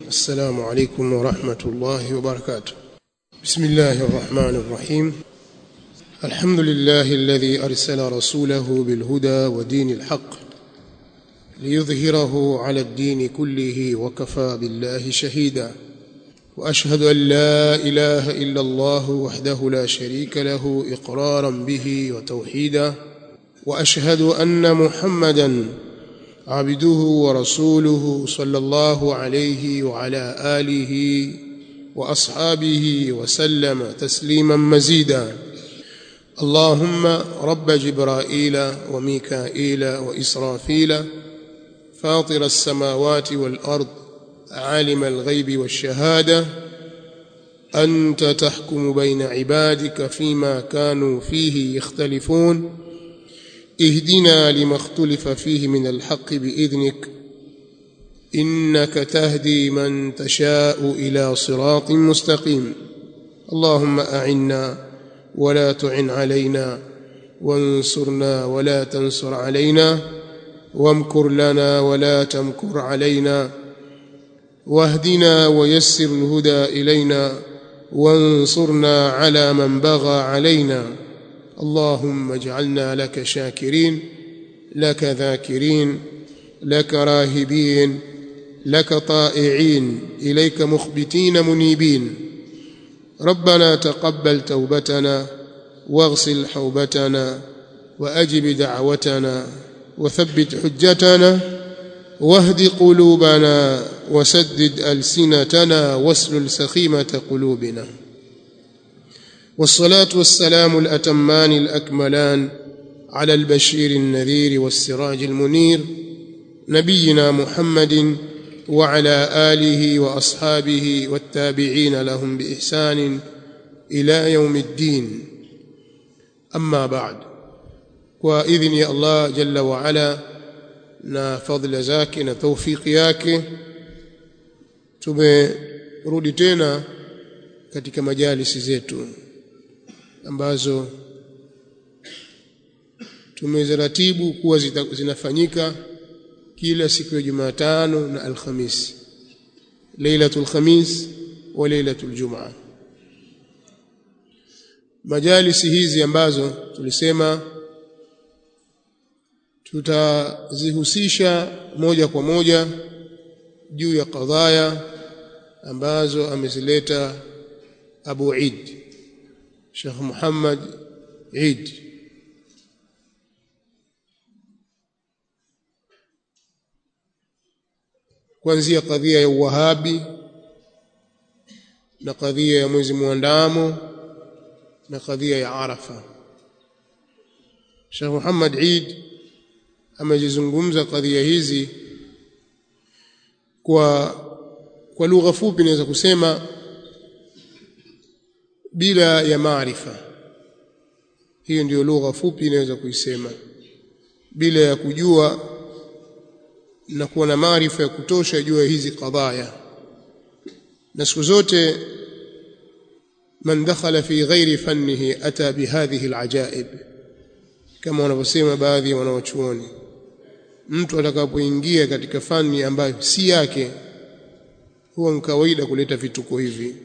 السلام عليكم ورحمة الله وبركاته بسم الله الرحمن الرحيم الحمد لله الذي أرسل رسوله بالهدى ودين الحق ليظهره على الدين كله وكفى بالله شهيدا وأشهد أن لا إله إلا الله وحده لا شريك له إقرارا به وتوحيدا وأشهد أن محمدا عبده ورسوله صلى الله عليه وعلى آله وأصحابه وسلم تسليما مزيدا اللهم رب جبرائيل وميكائيل وإسرافيل فاطر السماوات والأرض عالم الغيب والشهادة أنت تحكم بين عبادك فيما كانوا فيه يختلفون اهدنا لما اختلف فيه من الحق بإذنك إنك تهدي من تشاء إلى صراط مستقيم اللهم أعنا ولا تعن علينا وانصرنا ولا تنصر علينا وامكر لنا ولا تمكر علينا واهدنا ويسر الهدى إلينا وانصرنا على من بغى علينا اللهم اجعلنا لك شاكرين لك ذاكرين لك راهبين لك طائعين إليك مخبتين منيبين ربنا تقبل توبتنا واغسل حوبتنا وأجب دعوتنا وثبت حجتنا واهد قلوبنا وسدد ألسنتنا واسلل سخيمة قلوبنا والصلاة والسلام الأتمان الأكملان على البشير النذير والسراج المنير نبينا محمد وعلى آله وأصحابه والتابعين لهم بإحسان إلى يوم الدين أما بعد وإذن يا الله جل وعلا na fadhila zake na taufiki yake tumerudi tena katika majalisi zetu ambazo tumeziratibu kuwa zinafanyika kila siku ya Jumatano na Alhamisi Lailatul Khamis wa Lailatul Jumaa majalisi hizi ambazo tulisema tutazihusisha moja kwa moja juu ya kadhaya ambazo amezileta Abu Eid Sheikh Muhammad Eid kuanzia kadhia ya uwahabi na kadhia ya mwezi muandamo na kadhia ya Arafa Sheikh Muhammad Eid amejizungumza kadhia hizi kwa kwa lugha fupi naweza kusema bila ya maarifa hiyo ndiyo lugha fupi inaweza kuisema bila ya kujua na kuwa na maarifa ya kutosha juu ya hizi kadhaya na siku zote man dakhala fi ghairi fannihi ata bihadhihi alajaib kama wanavyosema baadhi ya wanawachuoni mtu atakapoingia katika fani ambayo si yake huwa ni kawaida kuleta vituko hivi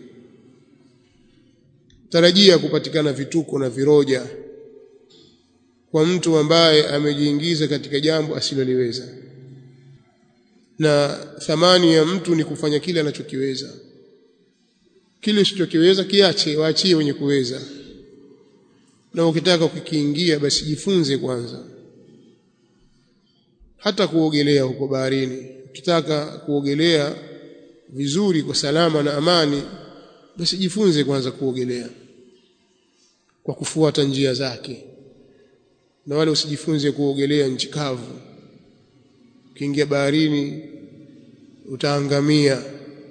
tarajia kupatikana vituko na viroja kwa mtu ambaye amejiingiza katika jambo asiloliweza na thamani ya mtu ni kufanya kile anachokiweza kile usichokiweza kiache waachie wenye kuweza na ukitaka kukiingia basi jifunze kwanza hata kuogelea huko baharini ukitaka kuogelea vizuri kwa salama na amani basi jifunze kwanza kuogelea kwa kufuata njia zake na wale usijifunze kuogelea nchi kavu ukiingia baharini utaangamia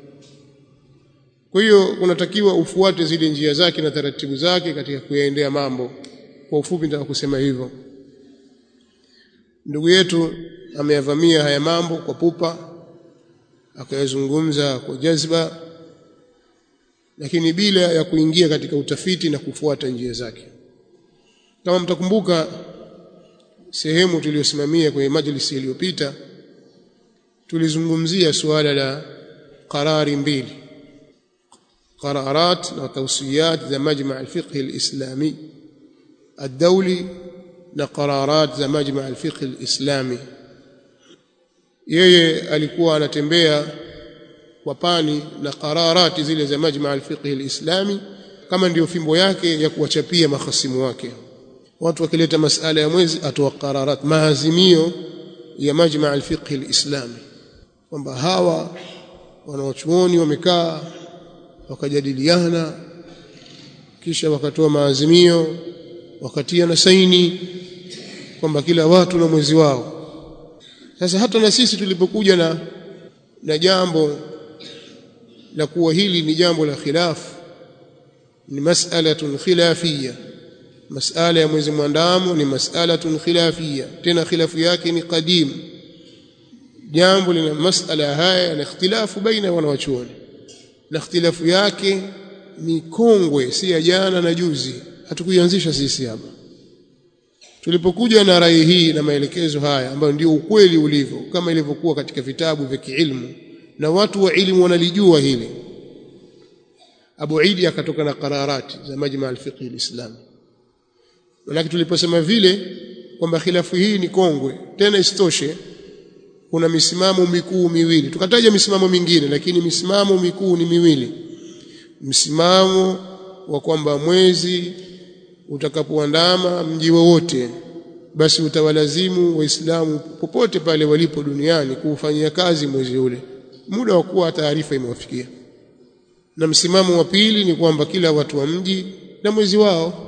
kwa hiyo unatakiwa ufuate zile njia zake na taratibu zake katika kuyaendea mambo kwa ufupi nataka kusema hivyo ndugu yetu ameyavamia haya mambo kwa pupa akayazungumza kwa jazba lakini bila ya kuingia katika utafiti na kufuata njia zake kama mtakumbuka sehemu tuliyosimamia kwenye majlisi iliyopita tulizungumzia suala la qarari mbili qararat na tawsiyat za majma' al-fiqh al-islami ad-dawli na qararat za majma' al-fiqh al-islami yeye alikuwa anatembea kwa pani na qararati zile za majma' al-fiqh al-islami kama ndiyo fimbo yake ya kuwachapia mahasimu wake watu wakileta masala ya mwezi atoa qararat maazimio ya majma' al-fiqh al-islami kwamba hawa wanawachuoni wamekaa wakajadiliana kisha wakatoa maazimio wakatia na saini kwamba kila watu na mwezi wao sasa hata na sisi tulipokuja na na jambo la kuwa hili ni jambo la khilafu ni mas'alatun khilafiyya mas'ala ya mwezi mwandamo ni mas'alatun khilafiyya tena khilafu yake ni qadim jambo lina mas'ala haya na ikhtilafu baina wanawachuoni na ikhtilafu yake ni kongwe si ya jana na juzi hatukuianzisha sisi hapa tulipokuja na rai hii na maelekezo haya ambayo ndio ukweli ulivyo kama ilivyokuwa katika vitabu vya kiilmu na watu wa ilmu wanalijua hili Abu Idi akatoka na qararati za majma al-fiqh al-islami lakini tuliposema vile kwamba khilafu hii ni kongwe tena isitoshe kuna misimamo mikuu miwili tukataja misimamo mingine lakini misimamo mikuu ni miwili msimamo wa kwamba mwezi utakapoandama mji wowote basi utawalazimu waislamu popote pale walipo duniani kuufanyia kazi mwezi ule muda wa kuwa taarifa imewafikia na msimamo wa pili ni kwamba kila watu wa mji na mwezi wao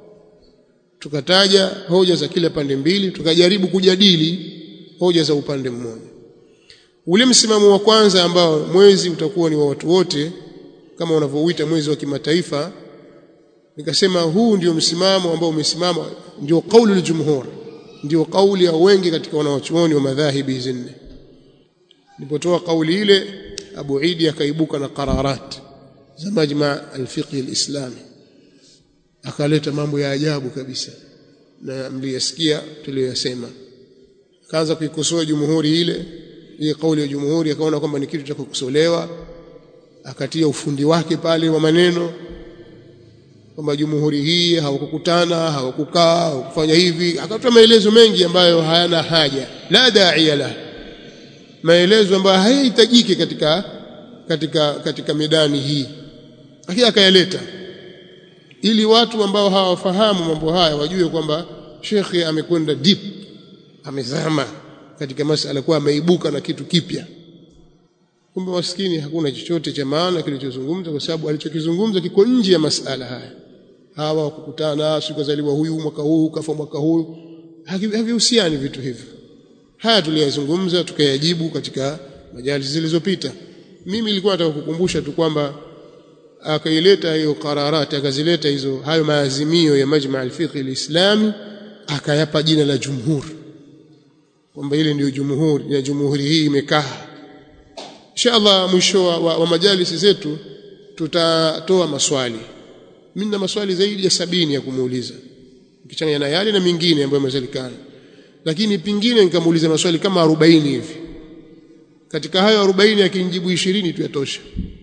tukataja hoja za kila pande mbili tukajaribu kujadili hoja za upande mmoja ule msimamo wa kwanza ambao mwezi utakuwa ni wa watu wote kama unavyouita mwezi wa kimataifa nikasema huu ndio msimamo ambao umesimama ndio kauli ya jumhur ndio kauli ya wengi katika wanawachuoni wa madhahibi hizi nne nilipotoa kauli ile Abu Idi akaibuka na qararat za majma al-fiqh al-islami akaleta mambo ya ajabu kabisa na mliyasikia tuliyoyasema kaanza kuikosoa jumhuri ile ile kauli ya jumhuri akaona kwamba ni kitu cha kukosolewa akatia ufundi wake pale wa maneno kwamba jumhuri hii hawakukutana hawakukaa hawakufanya hivi akatoa maelezo mengi ambayo hayana haja la da'iya la maelezo ambayo hayahitajiki katika katika katika medani hii lakini akayaleta ili watu ambao hawafahamu mambo haya wajue kwamba shekhe amekwenda deep amezama katika masala kwa ameibuka na kitu kipya kumbe maskini hakuna chochote cha maana kilichozungumza kwa sababu alichokizungumza kiko nje ya masala haya hawa wakukutana sikuzaliwa huyu mwaka huu kafa mwaka huu havihusiani vitu hivyo haya tuliyazungumza tukayajibu katika majalisi zilizopita mimi nilikuwa nataka kukumbusha tu kwamba akaileta hiyo qararati akazileta hizo hayo maazimio ya majma al-fiqh al-islami akayapa jina la jumhur kwamba ile ndio jumhur ya jumhuri hii imekaa inshallah mwisho wa, wa, wa majalisi zetu tutatoa maswali mimi na maswali zaidi ya sabini ya kumuuliza kichanganya na yale na mingine ambayo yamezalikana lakini pingine nikamuuliza maswali kama 40 hivi katika hayo 40 akinijibu 20 tu yatosha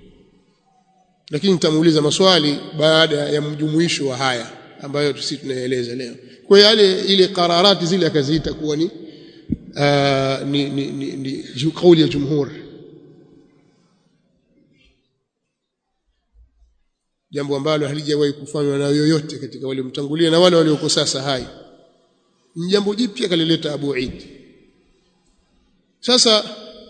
lakini nitamuuliza maswali baada ya mjumuisho wa haya ambayo sisi tunaeleza leo kwa yale ile qararati zile akaziita kuwa ni uh, ni, ni, ni, ni kauli ya jumhur jambo ambalo halijawahi kufanywa na yoyote katika wale mtangulia na wale walioko sasa hai ni jambo jipya kalileta Abu Eid sasa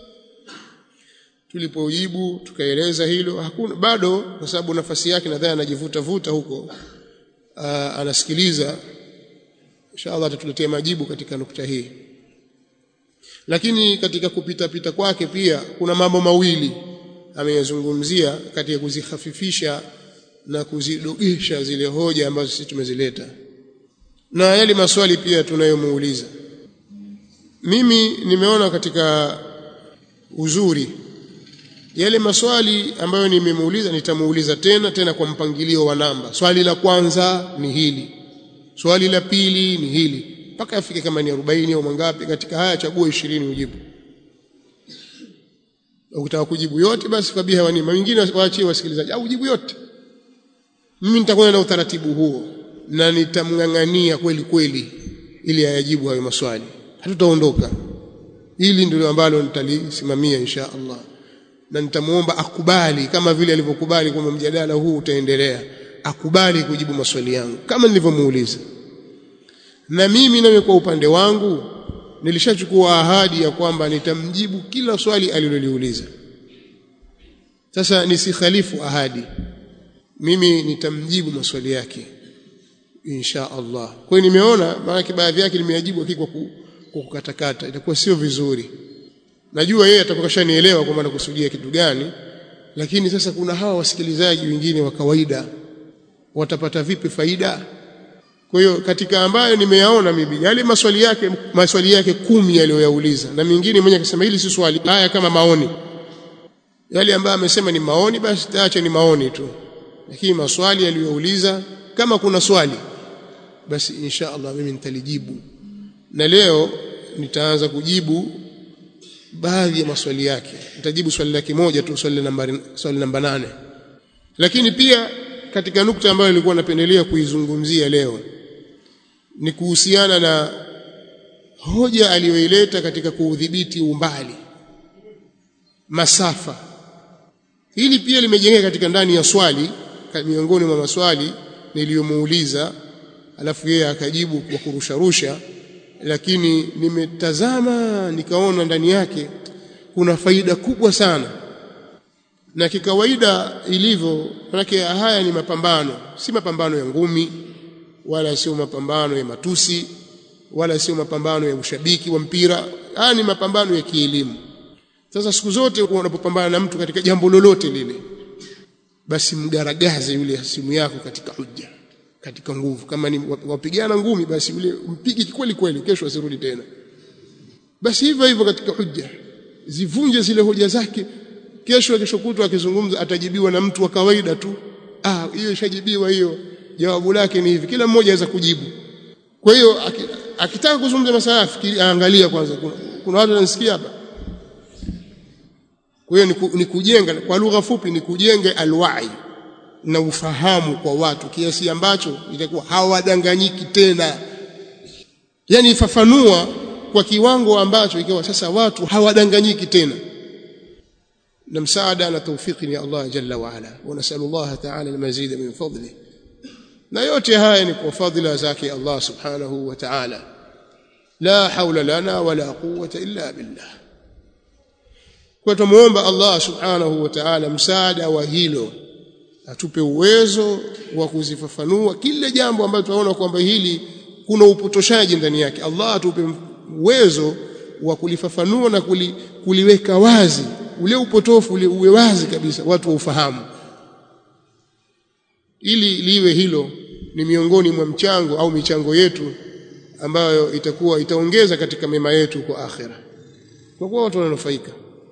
tulipojibu tukaeleza hilo hakuna bado kwa sababu nafasi yake nadhani anajivuta vuta huko aa, anasikiliza inshallah atatuletea majibu katika nukta hii lakini katika kupita pita kwake pia kuna mambo mawili ameyazungumzia katika kuzihafifisha na kuzidogesha zile hoja ambazo sisi tumezileta na yale maswali pia tunayomuuliza mimi nimeona katika uzuri yale maswali ambayo nimemuuliza nitamuuliza tena tena kwa mpangilio wa namba swali la kwanza ni hili swali la pili ni hili mpaka afike kama ni 40 au mangapi katika haya chagua 20 ujibu ukitaka kujibu yote basi fabiha wa nima wengine waachie wasikilizaji au jibu yote mimi nitakwenda na utaratibu huo na nitamng'ang'ania kweli kweli ili ayajibu hayo maswali hatutaondoka hili ndilo ambalo nitalisimamia insha Allah na nitamuomba akubali kama vile alivyokubali kwamba mjadala huu utaendelea akubali kujibu maswali yangu kama nilivyomuuliza na mimi nawe kwa upande wangu nilishachukua ahadi ya kwamba nitamjibu kila swali aliloliuliza sasa nisikhalifu ahadi mimi nitamjibu maswali yake insha Allah kwa hiyo nimeona maana baadhi yake nimeyajibu kwa kwa kukatakata itakuwa sio vizuri najua yeye atakuwa kashanielewa kwamba nakusudia kitu gani lakini sasa kuna hawa wasikilizaji wengine wa kawaida watapata vipi faida kwa hiyo katika ambayo nimeyaona mimi yale maswali yake maswali yake kumi aliyoyauliza na mingine mwenye akasema hili si swali haya kama maoni yale ambayo amesema ni maoni basi taache ni maoni tu lakini maswali aliyouliza kama kuna swali basi insha Allah mimi nitalijibu na leo nitaanza kujibu baadhi ya maswali yake nitajibu swali lake moja tu swali namba swali namba nane lakini pia katika nukta ambayo nilikuwa napendelea kuizungumzia leo ni kuhusiana na hoja aliyoileta katika kuudhibiti umbali masafa hili pia limejengeka katika ndani ya swali miongoni mwa maswali niliyomuuliza alafu yeye akajibu kwa kurusharusha lakini nimetazama nikaona ndani yake kuna faida kubwa sana na kikawaida ilivyo manake haya ni mapambano si mapambano ya ngumi wala sio mapambano ya matusi wala sio mapambano ya ushabiki wa mpira haya ni mapambano ya kielimu sasa siku zote unapopambana na mtu katika jambo lolote lile basi mgaragaze yule simu yako katika hujja katika nguvu kama ni wapigana ngumi basi yule mpigi kweli kweli kesho asirudi tena basi hivyo hivyo katika hujja zivunje zile hoja zake kesho kesho kutwa akizungumza atajibiwa na mtu wa kawaida tu ah hiyo ishajibiwa hiyo jawabu lake ni hivi kila mmoja aweza kujibu kwa hiyo akitaka kuzungumza masala fikiri aangalia kwanza kuna, kuna watu wanasikia hapa kwa hiyo ni kujenga kwa lugha fupi ni kujenga alwai na ufahamu kwa watu kiasi ambacho itakuwa hawadanganyiki tena yani ifafanua kwa kiwango ambacho ikawa sasa watu hawadanganyiki tena na msaada na tawfiki ni Allah jalla wa ala wa nasallallahu ta'ala almazid min fadli na yote haya ni kwa fadhila zake Allah subhanahu wa ta'ala la haula lana wala quwwata illa billah kwa tumuomba Allah subhanahu wa ta'ala msaada wa hilo atupe uwezo wa kuzifafanua kile jambo ambalo tunaona kwamba hili kuna upotoshaji ndani yake Allah atupe uwezo wa kulifafanua na kuli, kuliweka wazi ule upotofu ule uwe wazi kabisa watu waufahamu ili liwe hilo ni miongoni mwa mchango au michango yetu ambayo itakuwa itaongeza katika mema yetu kwa akhira kwa kuwa watu wananufaika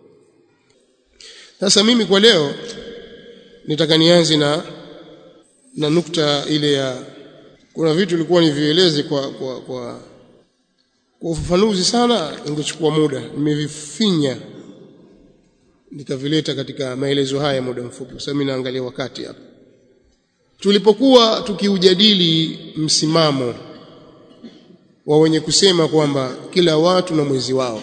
sasa mimi kwa leo nitaka nianze na na nukta ile ya kuna vitu ilikuwa nivieleze kwa kwa kwa kwa ufafanuzi sana ingechukua muda nimevifinya nikavileta katika maelezo haya muda mfupi kwa sababu naangalia wakati hapa tulipokuwa tukiujadili msimamo wa wenye kusema kwamba kila watu na mwezi wao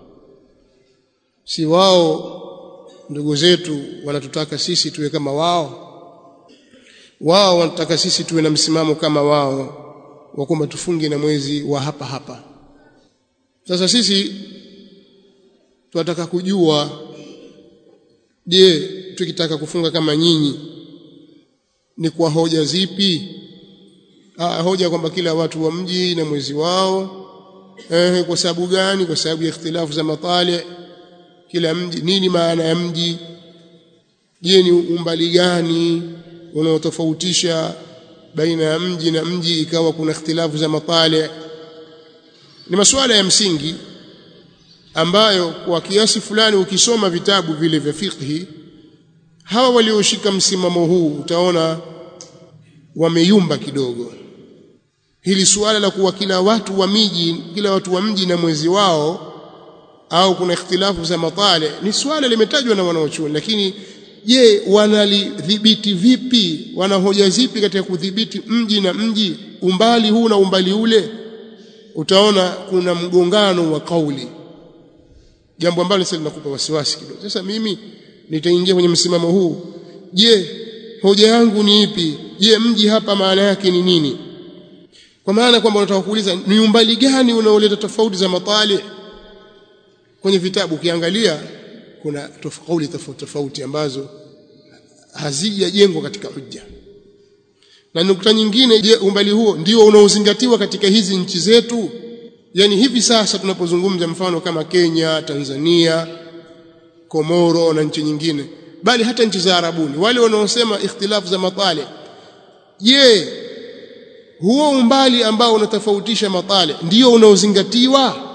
si wao ndugu zetu wanatutaka sisi tuwe kama wao wao wanataka sisi tuwe na msimamo kama wao wa kwamba tufunge na mwezi wa hapa hapa sasa sisi tunataka kujua je tukitaka kufunga kama nyinyi ni kwa hoja zipi ah, hoja kwamba kila watu wa mji na mwezi wao eh, kwa sababu gani kwa sababu ya ikhtilafu za matali kila mji nini maana ya mji je ni umbali gani unaotofautisha baina ya mji na mji ikawa kuna ikhtilafu za matali ni masuala ya msingi ambayo kwa kiasi fulani ukisoma vitabu vile vya fiqhi hawa walioshika msimamo huu utaona wameyumba kidogo hili suala la kuwa kila watu wa miji kila watu wa mji na mwezi wao au kuna ikhtilafu za matale ni swala limetajwa na wanaochuoni lakini je wanalidhibiti vipi wana hoja zipi katika kudhibiti mji na mji umbali huu na umbali ule utaona kuna mgongano wa kauli jambo ambalo sasa linakupa wasiwasi kidogo sasa mimi nitaingia kwenye msimamo huu je hoja yangu ni ipi je mji hapa maana yake ni nini kwa maana kwamba unataka kuuliza ni umbali gani unaoleta tofauti za matali kwenye vitabu ukiangalia kuna kauli tofauti tofauti ambazo hazijajengwa katika hujja na nukta nyingine je umbali huo ndio unaozingatiwa katika hizi nchi zetu yani hivi sasa tunapozungumza mfano kama Kenya Tanzania Komoro na nchi nyingine bali hata nchi za Arabuni wale wanaosema ikhtilafu za matali je huo umbali ambao unatofautisha matali ndio unaozingatiwa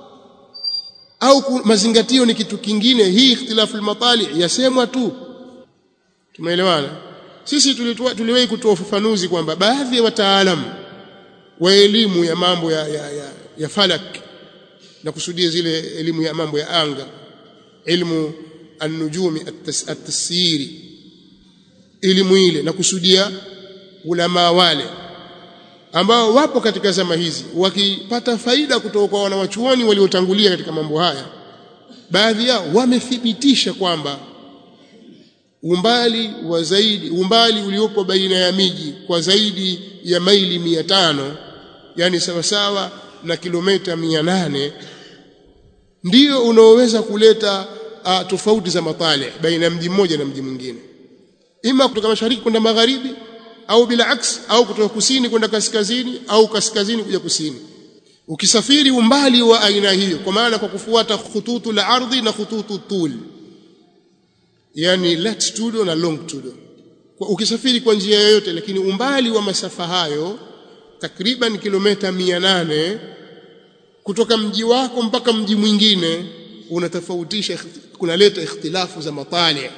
au mazingatio ni kitu kingine hii ikhtilafu al-matali yasemwa tu tumeelewana sisi tuliwahi kutoa ufafanuzi kwamba baadhi ya wataalamu wa elimu ya mambo ya, ya, ya, ya falak na kusudia zile elimu ya mambo ya anga ilmu an-nujumi at-tasyiri elimu ile na kusudia ulama wale ambao wapo katika zama hizi wakipata faida kutoka kwa wanawachuoni waliotangulia katika mambo haya baadhi yao wamethibitisha kwamba umbali wa zaidi umbali uliopo baina ya miji kwa zaidi ya maili mia tano yani sawasawa na kilomita mia nane ndio unaoweza kuleta uh, tofauti za matale baina ya mji mmoja na mji mwingine ima kutoka mashariki kwenda magharibi au bila aks au kutoka kusini kwenda kaskazini au kaskazini kuja kusini ukisafiri umbali wa aina hiyo kwa maana kwa kufuata khututu la ardhi na khututu tul yani latitude na longitude kwa ukisafiri kwa njia yoyote lakini umbali wa masafa hayo takriban kilomita 800 kutoka mji wako mpaka mji mwingine unatofautisha kunaleta ikhtilafu za matali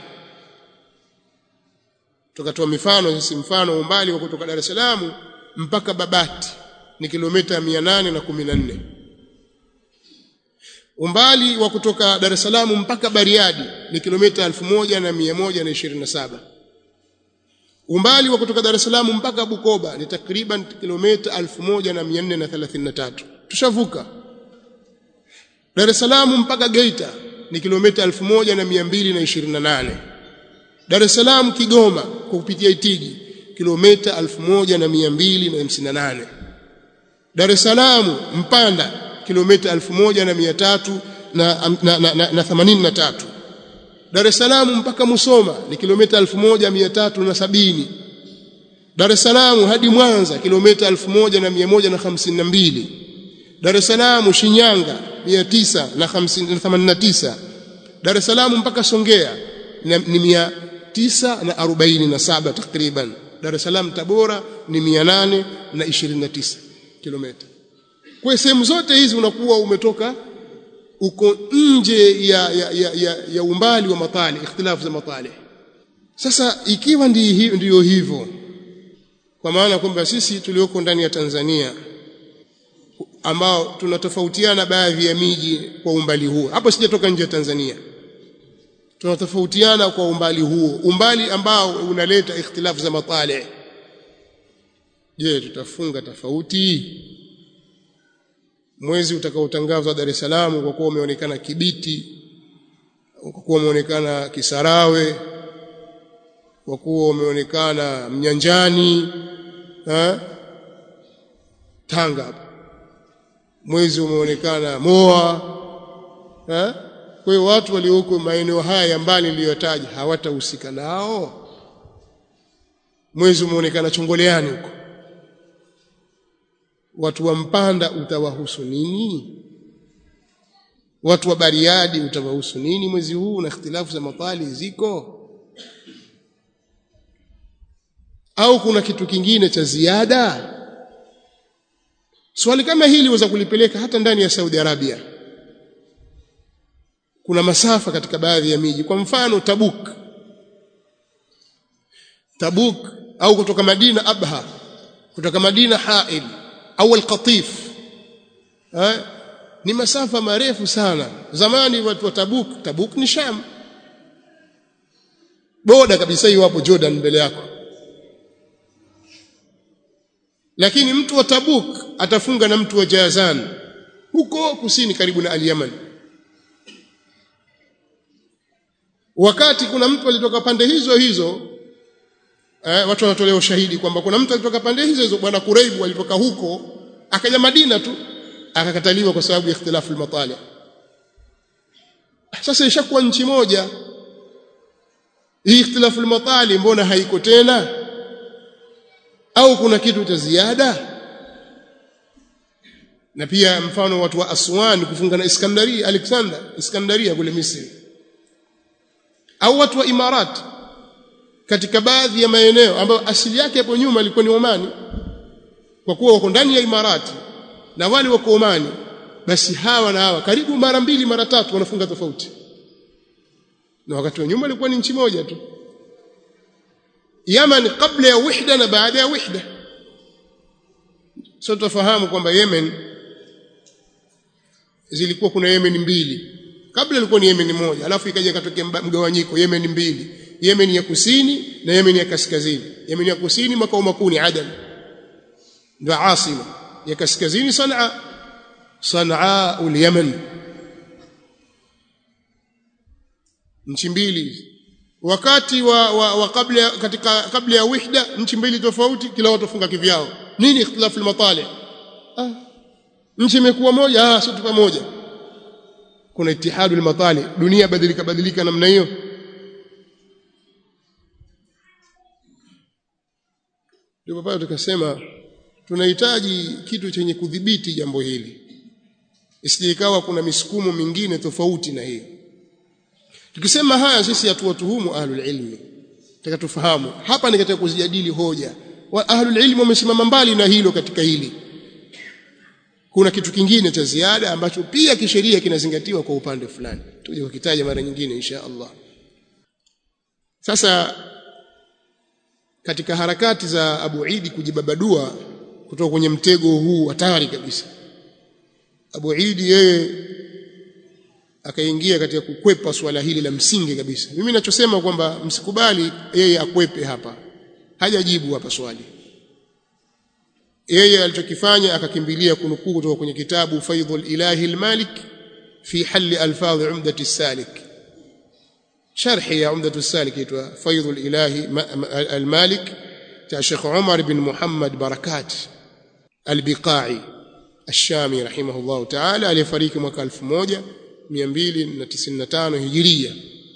tukatoa mifano sisi mfano umbali wa kutoka Dar es Salaam mpaka Babati ni kilomita 814 umbali wa kutoka Dar es Salaam mpaka Bariadi ni kilomita 1127 umbali wa kutoka Dar es Salaam mpaka Bukoba ni takriban kilomita 1433 tushavuka Dar es Salaam mpaka Geita ni kilomita 1228 Dar es Salaam Kigoma kwa kupitia Itigi kilomita 1258 Dar es Salaam Mpanda kilomita 1300 na, na, na, na, na 83 Dar es Salaam mpaka Musoma ni kilomita 1370 Dar es Salaam hadi Mwanza kilomita 1152 Dar es Salaam Shinyanga 989 Dar es Salaam mpaka Songea ni 947 takriban Dar es Salaam Tabora ni 829 kilomita kwa sehemu zote hizi unakuwa umetoka uko nje ya, ya, ya, ya, ya umbali wa matali ikhtilafu za matali sasa ikiwa ndiyo hivyo kwa maana kwamba sisi tulioko ndani ya Tanzania ambao tunatofautiana baadhi ya miji kwa umbali huo hapo sijatoka nje ya Tanzania tunatofautiana kwa umbali huo umbali ambao unaleta ikhtilafu za matali je tutafunga tofauti mwezi utakaotangazwa Dar es Salaam kwa kuwa umeonekana Kibiti kwa kuwa umeonekana Kisarawe kwa kuwa umeonekana Mnyanjani ha? Tanga mwezi umeonekana Moa ha? kwa hiyo watu walioko maeneo haya ya mbali niliyotaja hawatahusika nao mwezi umeonekana Chongoleani huko watu wa Mpanda utawahusu nini watu wa Bariadi utawahusu nini mwezi huu na ikhtilafu za matali ziko au kuna kitu kingine cha ziada swali kama hili waweza kulipeleka hata ndani ya Saudi Arabia kuna masafa katika baadhi ya miji kwa mfano Tabuk Tabuk au kutoka Madina Abha kutoka Madina Hail au Al-Qatif eh ni masafa marefu sana zamani watu wa Tabuk Tabuk ni Sham boda kabisa hiyo hapo Jordan mbele yako lakini mtu wa Tabuk atafunga na mtu wa Jazan huko kusini karibu na Al-Yaman wakati kuna mtu alitoka pande hizo hizo eh, watu wanatolea ushahidi kwamba kuna mtu alitoka pande hizo hizo bwana Kuraibu alitoka huko akaja Madina tu akakataliwa kwa sababu ya ikhtilafu al-matali sasa ishakuwa nchi moja hii ikhtilafu al-matali mbona haiko tena au kuna kitu cha ziada na pia mfano watu wa Aswan kufunga na Iskandaria Alexander Iskandaria kule Misri au watu wa Imarat katika baadhi ya maeneo ambayo asili yake hapo nyuma ilikuwa ni Omani kwa kuwa wako ndani ya Imarati na wale wako Omani basi hawa na hawa karibu mara mbili mara tatu wanafunga tofauti na wakati wa nyuma ilikuwa ni nchi moja tu Yaman kabla ya wihda na baada ya wihda sio tufahamu kwamba Yemen zilikuwa kuna Yemen mbili kabla ilikuwa ni Yemen moja alafu ikaja ikatokea mgawanyiko Yemen mbili Yemen ya kusini na Yemen ya kaskazini Yemen ya kusini makao makuu ni Adan ndio asima ya kaskazini Sanaa Sanaa ul-Yaman nchi mbili wakati wa, wa, wa kabla katika kabla ya wihda nchi mbili tofauti kila watu wafunga kivyao nini ikhtilafu al-matali ah nchi imekuwa moja ah sio pamoja kuna itihadu al-matali dunia badilika badilika namna hiyo ndio pale tukasema tunahitaji kitu chenye kudhibiti jambo hili isije ikawa kuna misukumo mingine tofauti na hiyo tukisema haya sisi hatuwatuhumu ahlul ilmi nataka tufahamu hapa ni katika kuzijadili hoja wa ahlul ilmi wamesimama mbali na hilo katika hili kuna kitu kingine cha ziada ambacho pia kisheria kinazingatiwa kwa upande fulani tuje kukitaja mara nyingine insha Allah sasa katika harakati za Abu Idi kujibabadua kutoka kwenye mtego huu hatari kabisa Abu Idi yeye akaingia katika kukwepa swala hili la msingi kabisa mimi ninachosema kwamba msikubali yeye akwepe hapa hajajibu hapa swali yeye alichokifanya akakimbilia kunukuu kutoka kwenye kitabu Faidhul Ilahi al-Malik fi hal alfadh umdati salik sharhi ya umdatu salik itwa Faidhul Ilahi al-Malik cha Sheikh Umar bin Muhammad Barakat al-Biqai الشامي رحمه الله تعالى aliyefariki mwaka 1295 hijiria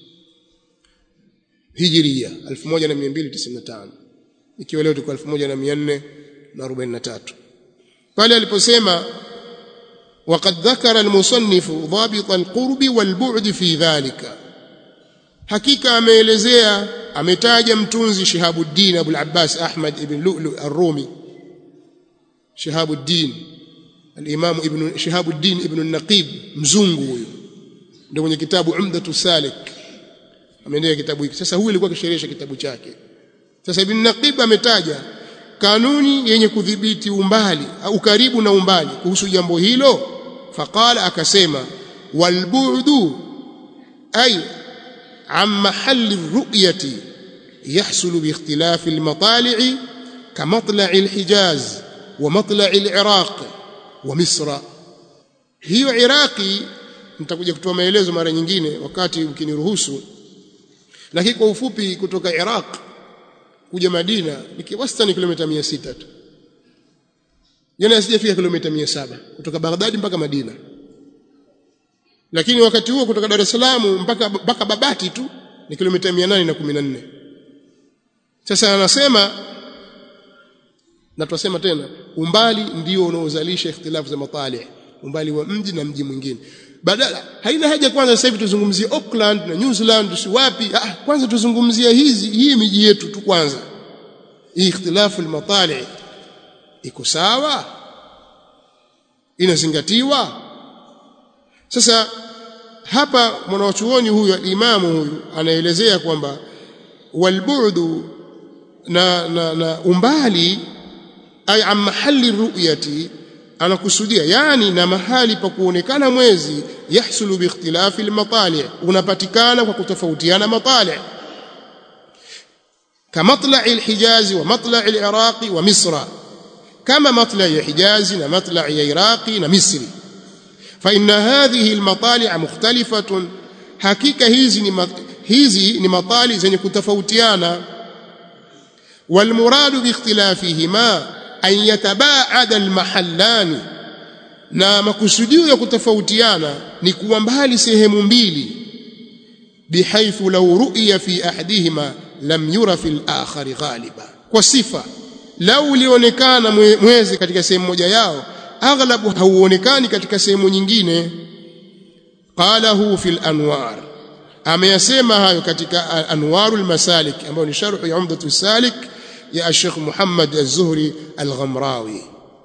hijiria 1295 ikiwa leo tuko 1443 pale aliposema وقد ذكر المصنف ضابط القرب والبعد في ذلك hakika ameelezea ametaja mtunzi Shihabuddin Abu al-Abbas Ahmad ibn Lu'lu' ar-Rumi Shihabuddin al-Imam ibn Shihabuddin ibn an-Naqib mzungu huyo ndio mwenye kitabu Umdatu Salik ameendea kitabu hiki sasa huyu alikuwa akisherehesha kitabu chake sasa ibn Naqib ametaja kanuni yenye kudhibiti umbali au karibu na umbali kuhusu jambo hilo faqala akasema walbu'du ay عن محل الرؤية يحصل باختلاف المطالع كمطلع الحجاز ومطلع العراق ومصر hiyo Iraki nitakuja kutoa maelezo mara nyingine wakati ukiniruhusu lakini kwa ufupi kutoka Iraq kuja Madina ni wastani kilomita 600 tu jana sijafika kilomita 700 kutoka Baghdad mpaka Madina lakini wakati huo kutoka Dar es Salaam mpaka mpaka Babati tu ni kilomita 814 sasa anasema na tunasema tena umbali ndio unaozalisha ikhtilafu za matali umbali wa mji na mji mwingine badala haina haja kwanza sasa hivi tuzungumzie Auckland na New Zealand si wapi ah kwanza tuzungumzie hizi hii miji yetu tu kwanza hii ikhtilafu al-matali iko sawa inazingatiwa sasa hapa mwanachuoni huyu alimamu huyu anaelezea kwamba walbu'du na, na, na umbali ay an mahali ru'yati anakusudia yani na mahali pa kuonekana mwezi yahsulu biikhtilafi almatali unapatikana kwa kutofautiana matali كمطلع الحجاز ومطلع العراق ومصر كما مطلع الحجاز ومطلع العراق ومصر فإن هذه المطالع مختلفة حقيقة هذه hizi ni matali zenye kutofautiana والمراد باختلافهما أن يتباعد المحلان na makusudio ya kutofautiana ni kuwa mbali sehemu mbili bihaithu law ru'ya fi ahadihima lam yura fi al-akhari ghaliba kwa sifa lau ulionekana mwezi katika sehemu moja yao aghlabu hauonekani katika sehemu nyingine qalahu fi al-anwar ameyasema hayo katika anwarul masalik ambayo ni sharh ya umdatu salik ya Sheikh Muhammad az-Zuhri al-Ghamrawi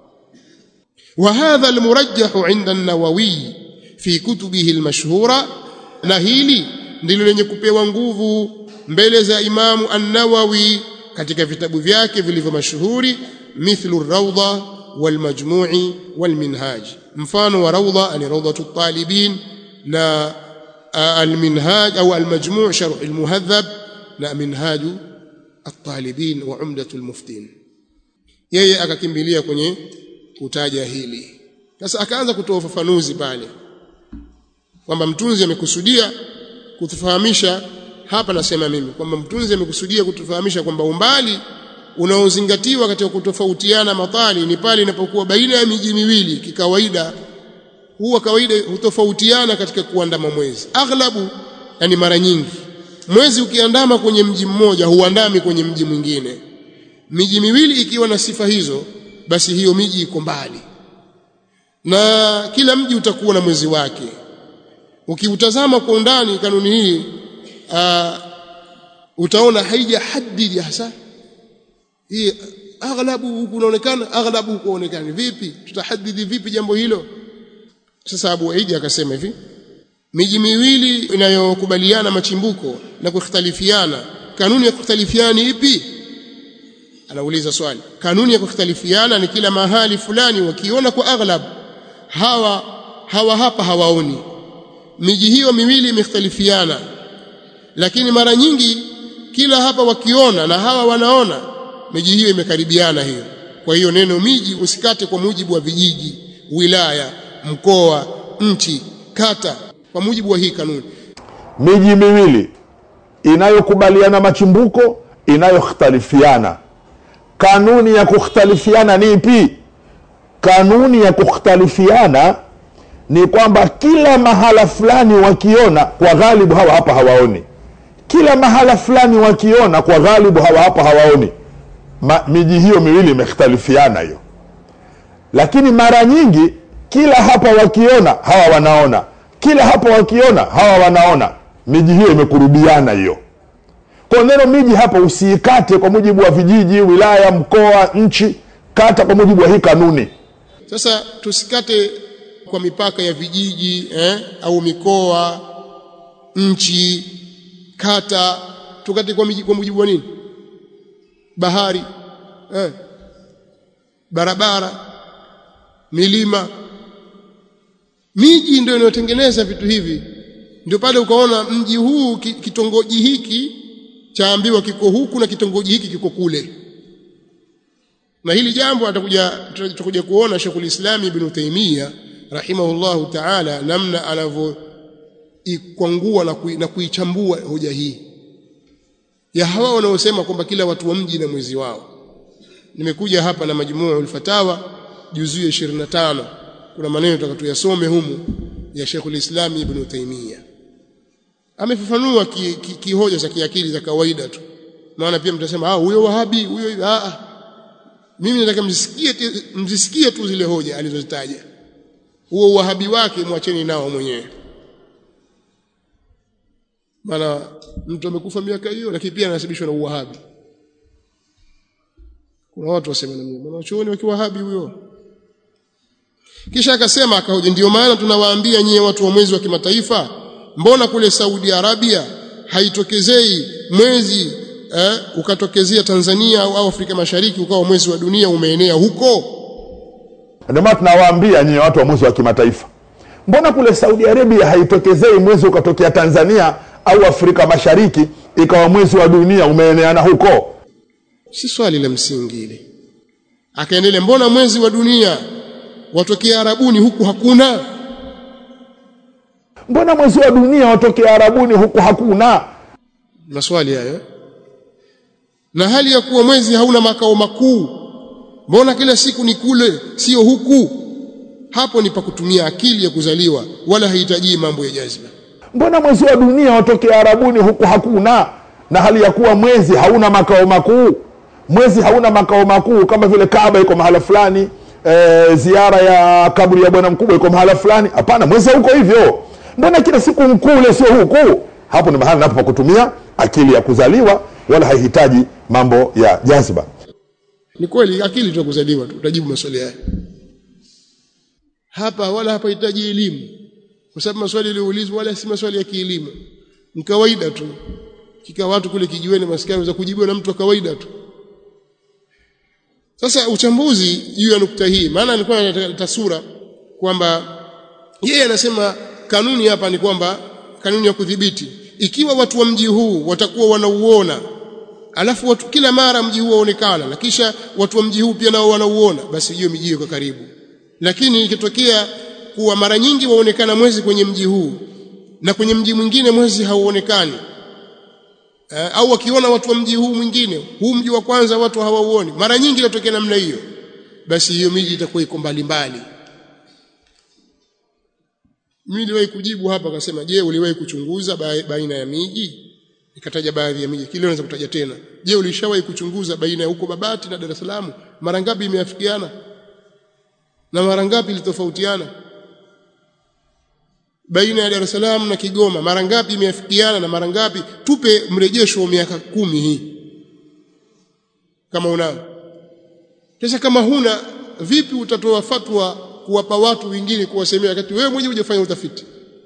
وهذا المرجح عند النووي في كتبه المشهورة na hili ndilo lenye kupewa nguvu mbele za Imamu An-Nawawi katika vitabu vyake vilivyo mashuhuri mithlu ar-Rawda wal-Majmu'i wal-Minhaj mfano wa Rawda ni Rawdatu at-Talibin na al-Minhaj au al-Majmu' sharh al-Muhadhab na Minhaj at-Talibin wa Umdatu al-Muftin yeye akakimbilia kwenye kutaja hili sasa akaanza kutoa ufafanuzi pale kwamba mtunzi amekusudia kutufahamisha hapa nasema mimi kwamba mtunzi amekusudia kutufahamisha kwamba umbali unaozingatiwa katika kutofautiana matali ni pale inapokuwa baina ya miji miwili kikawaida huwa kawaida hutofautiana katika kuandama mwezi aghlabu yani mara nyingi mwezi ukiandama kwenye mji mmoja huandami kwenye mji mwingine miji miwili ikiwa na sifa hizo basi hiyo miji iko mbali na kila mji utakuwa na mwezi wake ukiutazama kwa undani kanuni hii uh, utaona haija hadidi hasa hii aghlabu kunaonekana aghlabu kuonekana vipi tutahadidi vipi jambo hilo sasa Abu Aidi akasema hivi miji miwili inayokubaliana machimbuko na kukhtalifiana kanuni ya kukhtalifiana ipi anauliza swali kanuni ya kukhtalifiana ni kila mahali fulani wakiona kwa aghlab hawa hawa hapa hawaoni miji hiyo miwili imekhtalifiana lakini mara nyingi kila hapa wakiona na hawa wanaona miji hiyo imekaribiana hiyo kwa hiyo neno miji usikate kwa mujibu wa vijiji wilaya mkoa nchi kata kwa mujibu wa hii kanuni miji miwili inayokubaliana machimbuko inayokhtalifiana kanuni ya kukhtalifiana ni ipi kanuni ya kukhtalifiana ni kwamba kila mahala fulani wakiona kwa ghalibu hawa hapa hawaoni kila mahala fulani wakiona kwa ghalibu hawa hapa hawaoni Ma, miji hiyo miwili imekhtalifiana hiyo lakini mara nyingi kila hapa wakiona hawa wanaona kila hapa wakiona hawa wanaona miji hiyo imekurubiana hiyo kwa neno miji hapa usiikate kwa mujibu wa vijiji wilaya mkoa nchi kata kwa mujibu wa hii kanuni sasa tusikate kwa mipaka ya vijiji eh, au mikoa nchi kata tukate kwa, miji, kwa mujibu wa nini bahari eh, barabara milima miji ndio inayotengeneza vitu hivi ndio pale ukaona mji huu kitongoji hiki chaambiwa kiko huku na kitongoji hiki kiko kule na hili jambo atakuja tutakuja kuona Sheikhul Islam Ibn Taymiyyah rahimahullahu ta'ala namna anavyoikwangua na, kui, na kuichambua hoja hii ya hawa wanaosema kwamba kila watu wa mji na mwezi wao nimekuja hapa na majmu'ul fatawa juzuu ya 25 kuna maneno tutakatuyasome humu ya Sheikhul Islam Ibn Taymiyyah amefafanua kihoja ki, ki, ki za kiakili za kawaida tu maana pia mtasema ah huyo wahabi huyo ah mimi nataka mzisikie mzisikie tu zile hoja alizozitaja huo uwahabi wake mwacheni nao mwenyewe maana mtu amekufa miaka hiyo lakini pia anasibishwa na uwahabi kuna watu wasema na mimi wanachuoni wakiwahabi huyo kisha akasema akahoja ndio maana tunawaambia nyie watu wa mwezi wa kimataifa mbona kule Saudi Arabia haitokezei mwezi eh, ukatokezea Tanzania au Afrika Mashariki ukawa mwezi wa dunia umeenea huko ndio maana tunawaambia nyinyi watu wa mwezi wa kimataifa mbona kule saudi arabia haitokezei mwezi ukatokea tanzania au afrika mashariki ikawa mwezi wa dunia umeeneana huko si swali la msingi ile akaendelea mbona mwezi wa dunia watokea arabuni huku hakuna mbona mwezi wa dunia watokea arabuni huku hakuna maswali hayo na hali ya kuwa mwezi hauna makao makuu mbona kila siku ni kule sio huku hapo ni pa kutumia akili ya kuzaliwa wala hahitaji mambo ya jazba mbona mwezi wa dunia watokea arabuni huku hakuna na hali ya kuwa mwezi hauna makao makuu mwezi hauna makao makuu kama vile kaaba iko mahala fulani e, ziara ya kaburi ya bwana mkubwa iko mahala fulani hapana mwezi hauko hivyo mbona kila siku mkule sio huku hapo ni mahala napo pa kutumia akili ya kuzaliwa wala haihitaji mambo ya jazba ni kweli akili tu kuzaliwa tu utajibu maswali haya hapa wala hapahitaji elimu kwa sababu maswali yaliyoulizwa wala si maswali ya kielimu ni kawaida tu kika watu kule kijiweni maskani za kujibiwa na mtu wa kawaida tu sasa uchambuzi juu ya nukta hii maana alikuwa analeta sura kwamba yeye anasema kanuni hapa ni kwamba kanuni ya kudhibiti ikiwa watu wa mji huu watakuwa wanauona alafu watu kila mara mji huu waonekana na kisha watu wa mji huu pia nao wanauona basi hiyo miji iko karibu lakini ikitokea kuwa mara nyingi waonekana mwezi kwenye mji huu na kwenye mji mwingine mwezi hauonekani eh, au wakiona watu wa mji huu mwingine huu mji wa kwanza watu hawauoni mara nyingi inatokea namna hiyo basi hiyo miji itakuwa iko mbali mbali mimi niliwahi kujibu hapa akasema je uliwahi kuchunguza baina ya miji nikataja baadhi ya miji kile naweza kutaja tena je ulishawahi kuchunguza baina ya huko Babati na Dar es Salaam mara ngapi imeafikiana na mara ngapi ilitofautiana baina ya Dar es Salaam na Kigoma mara ngapi imeafikiana na mara ngapi tupe mrejesho wa miaka kumi hii kama unao sasa kama huna vipi utatoa fatwa kuwapa watu wengine kuwasemea wakati wewe mwenyewe hujafanya utafiti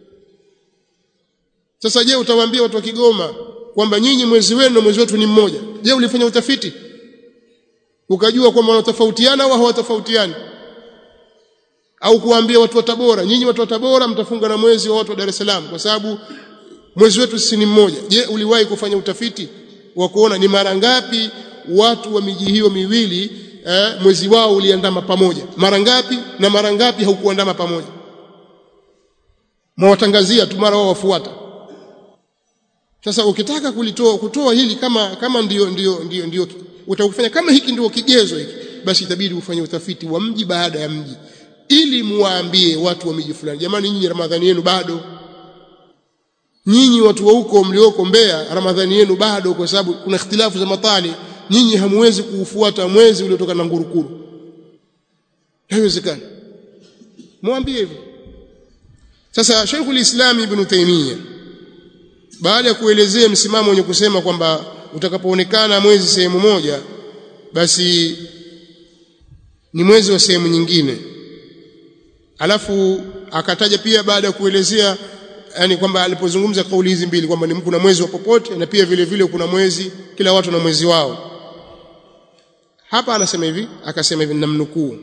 sasa je utawaambia watu wa Kigoma kwamba nyinyi mwezi wenu na mwezi wetu ni mmoja je ulifanya utafiti ukajua kwamba wanatofautiana au hawatofautiani au kuwaambia watu wa Tabora nyinyi watu wa Tabora mtafunga na mwezi wa watu wa Dar es Salaam kwa sababu mwezi wetu sisi ni mmoja je uliwahi kufanya utafiti wa kuona ni mara ngapi watu wa miji hiyo miwili eh, mwezi wao uliandama pamoja mara ngapi na mara ngapi haukuandama pamoja mwawatangazia tu mara wao wafuata sasa ukitaka kulitoa kutoa hili kama kama ndio ndio ndio ndio utakufanya kama hiki ndio kigezo hiki basi itabidi ufanye utafiti wa mji baada ya mji ili muwaambie watu wa miji fulani jamani nyinyi ramadhani yenu bado nyinyi watu wa huko mlioko Mbeya ramadhani yenu bado kwa sababu kuna ikhtilafu za matali nyinyi hamuwezi kuufuata mwezi uliotoka na ngurukuru haiwezekani mwambie hivyo sasa Sheikhul Islam Ibn Taymiyyah baada ya kuelezea msimamo wenye kusema kwamba utakapoonekana mwezi sehemu moja basi ni mwezi wa sehemu nyingine alafu akataja pia baada ya kuelezea yani kwamba alipozungumza kauli hizi mbili kwamba ni kuna mwezi wa popote na pia vile vile kuna mwezi kila watu na mwezi wao hapa anasema hivi akasema hivi namnukuu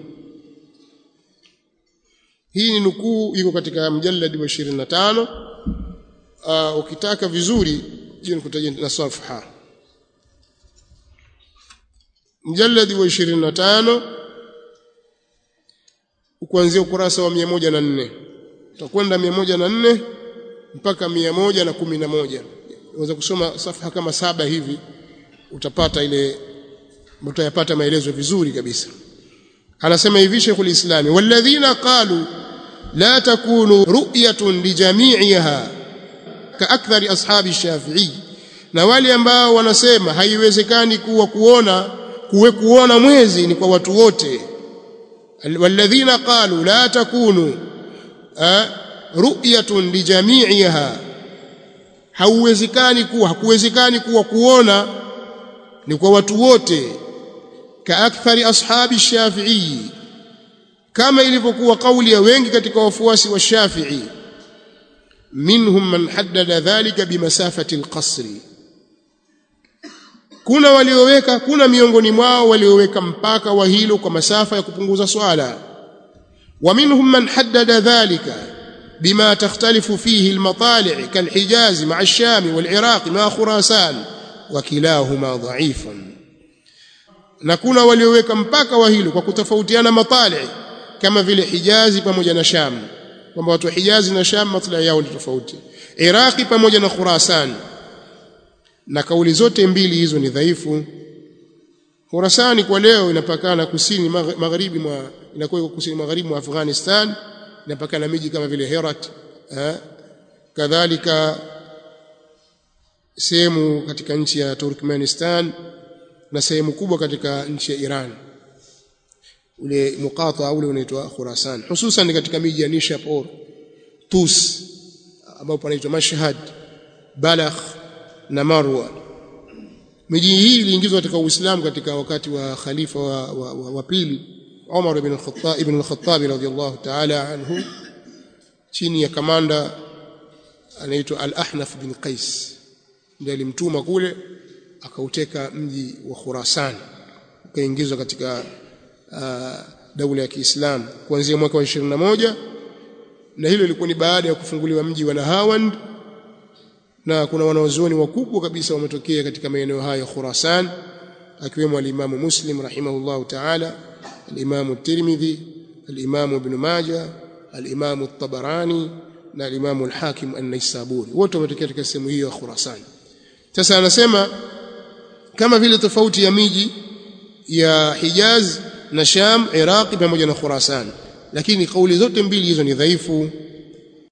hii ni nukuu iko katika mjalladi wa 25 uh, ukitaka vizuri je nikutajia na safha mjalladi wa 25 kuanzia ukurasa wa 104 utakwenda 104 mpaka 111 unaweza kusoma safha kama saba hivi utapata ile utayapata maelezo vizuri kabisa anasema hivi Sheikhul Islam walladhina qalu la takunu ru'yatun lijami'iha kaakthari ashabi Shafi'i na wale ambao wanasema haiwezekani kuwa kuona kuwe kuona mwezi ni kwa watu wote walladhina qalu la takunu ru'yatun lijami'iha hauwezekani kuwa hakuwezekani kuwa kuona ni kwa watu wote kaakthari ashabi Shafi'i kama ilivyokuwa kauli ya wengi katika wafuasi wa Shafi'i minhum man haddada dhalika bimasafati alqasri kuna walioweka kuna miongoni mwao walioweka mpaka wa hilo kwa masafa ya kupunguza swala ومنهم من حدد ذلك بما تختلف فيه المطالع كالحجاز مع الشام والعراق مع خراسان وكلاهما ضعيف na kuna walioweka mpaka wa hilo kwa kutofautiana matali kama vile Hijazi pamoja na Sham kwamba watu wa Hijazi na Sham matla yao ni tofauti Iraqi pamoja na Khurasan na kauli zote mbili hizo ni dhaifu Khurasani kwa leo inapakana kusini magharibi mwa inakuwa kusini magharibi mwa Afghanistan inapakana miji kama vile Herat eh, kadhalika sehemu katika nchi ya Turkmenistan na sehemu kubwa katika nchi ya Iran ule mukata ule unaitwa Khurasan hususan katika miji ya Nishapur Tus ambao panaitwa Mashhad Balakh na Marwa miji hii iliingizwa katika Uislamu katika wakati wa khalifa wa, wa, wa, wa pili Umar ibn al-Khattab ibn al-Khattab radhiyallahu ta'ala anhu chini ya kamanda anaitwa Al-Ahnaf bin Qais ndiye alimtuma kule akauteka mji wa Khurasan ukaingizwa katika uh, daula ya Kiislamu kuanzia mwaka wa 21 na hilo lilikuwa ni baada ya kufunguliwa mji wa Nahawand na kuna wanawazuoni wakubwa kabisa wametokea katika maeneo hayo Khurasan akiwemo al-Imam Muslim rahimahullahu ta'ala al-Imam Tirmidhi al-Imam Ibn Majah al-Imam At-Tabarani na al-Imam al-Hakim an-Naisaburi wote wametokea katika sehemu hiyo ya Khurasan sasa anasema kama vile tofauti ya miji ya Hijaz na Sham Iraqi pamoja na Khurasan lakini kauli zote mbili hizo ni dhaifu